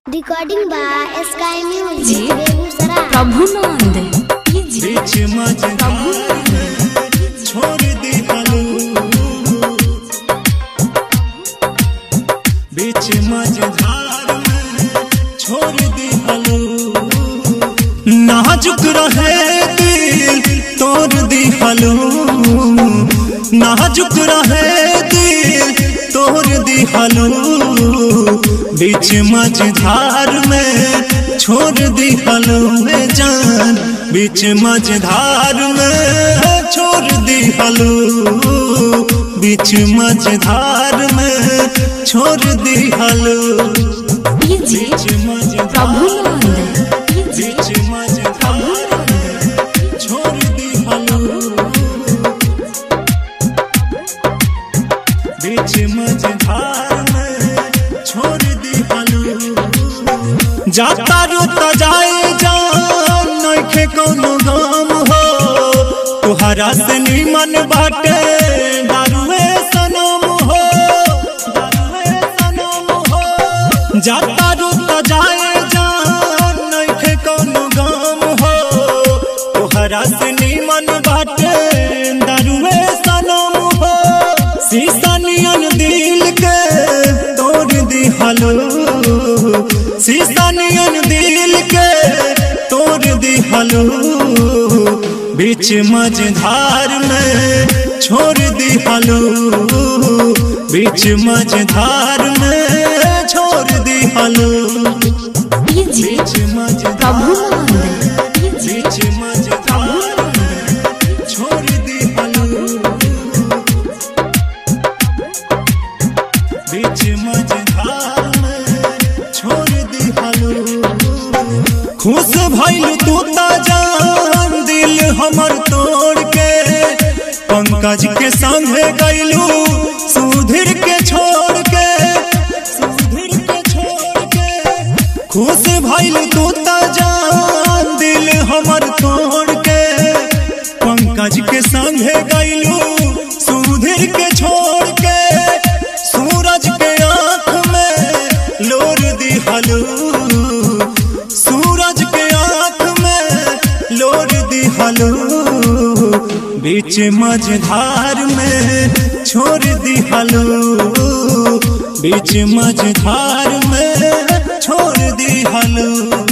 Recording by Sky G. Music Begusarai Prabhunand कीजिए बीच मझधार छोड़ दी हलू बीच मझधार में छोड़ दी हलू नाजुक रहे दिल तोड़ दी हलू नाजुक रहे दिल तोड़ दी हलू बीच मझधार में छोड़ दी हलू में जान बीच मझधार में छोड़ दी हलू बीच मझधार में छोड़ दी हलू कीजिए बीच मझधार प्रभुनंद कीजिए बीच मझधार में छोड़ दी हलू बीच मझधार में छोड़ दी हलू जाता रोता जाए जान नइखे कोनो गम हो तुहरा से निमन बाटे दारुए सनम हो दारुए सनम हो जाता रोता जाए जान नइखे कोनो गम हो तुहरा से निमन बाटे दारुए सनम हो शीशा नियन दिल के तोड़ दी हलो शीशा नियन दिल के तोड़ दी हलो बीच मझधार में छोड़ दी हलो बीच मझधार में छोड़ दी हलो कीजिए बीच मझधार प्रभुनंद कीजिए बीच मझधार में छोड़ दी हलो बीच मझधार में छोड़ दी हलो खुश भइल तू ता जान दिल हमर तोड़ के पंकज के संगे गइलू सुधीर के छोड़ के सुधीर के छोड़ के खुश भइल तू ता जान दिल हमर तोड़ के पंकज के संगे गइलू सुधीर के छोड़ के सूरज के आंख में लोर दी हलू सूरज के आंख में लोर दी हलू बीच मझधार में छोड़ दी हलू बीच मझधार में छोड़ दी हलू